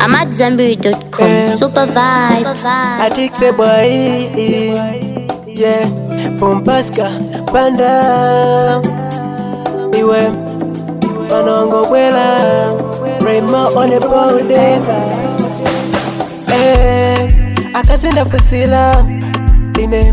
I'm at Zenberry.com. Eh. Super vibes. Atikse boy Yeah Pompaska Panda Iwe Manongo bwela Raymo on the body Eh Akazinda fusila Ine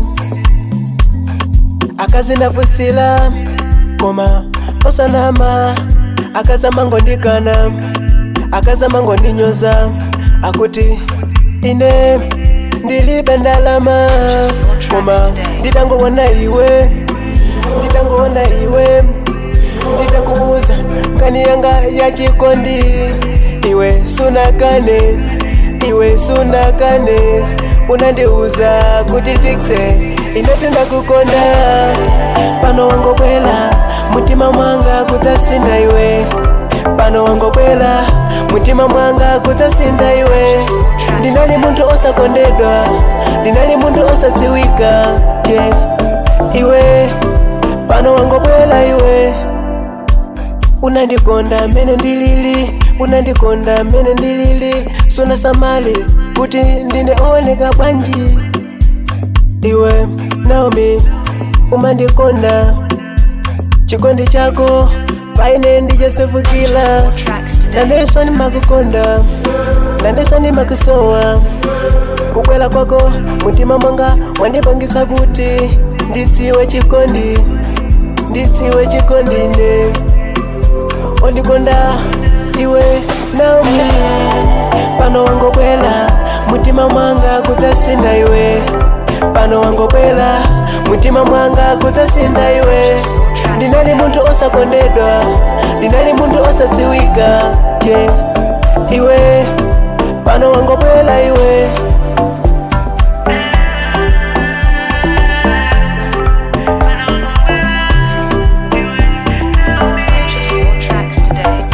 Akazinda fusila Koma Osanama Akazama ngondikana Akazama ngondinyoza Akuti Ine Ndilibe ndalama Koma Nditangowona iwe Nditangowona iwe Nditakubuza Kani yanga ya chikondi Iwe sunakane Iwe sunakane Unandiuza kuti tikse Inatenda kukonda Pano wangobwela Mutima mwanga kutasinda iwe Pano wangobwela Mutima mwanga kutasinda iwe Ndinali muntu osakondedwa Ndinali muntu osadziwika yeah. Iwe Pano wangobwela iwe unandikonda mene ndilili unandikonda mene ndilili suna samali kuti ndineoneka bwanji iwe naomi umandikonda chikondi chako paine ndichosefukila nandeso ndimakukonda nandeso ndimakusowa kubwela kwako mutima mwanga mwandipangisa kuti ndidziwe chikondi ndidziwe chikondine ondikonda iwe naomi pano wangobwela mutima mwanga kutasinda iwe pano wangobwela mutima mwanga kutasinda iwe ndinali muntu osakondedwa ndinali muntu osadziwika yeah. iwe pano wangobwela iwe Purchase your tracks today.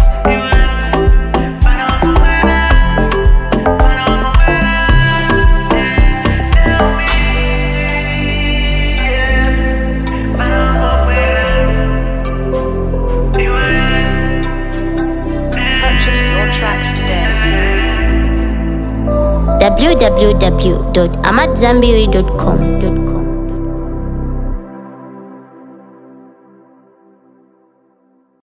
Purchase your tracks today. www.amatzambiri.com.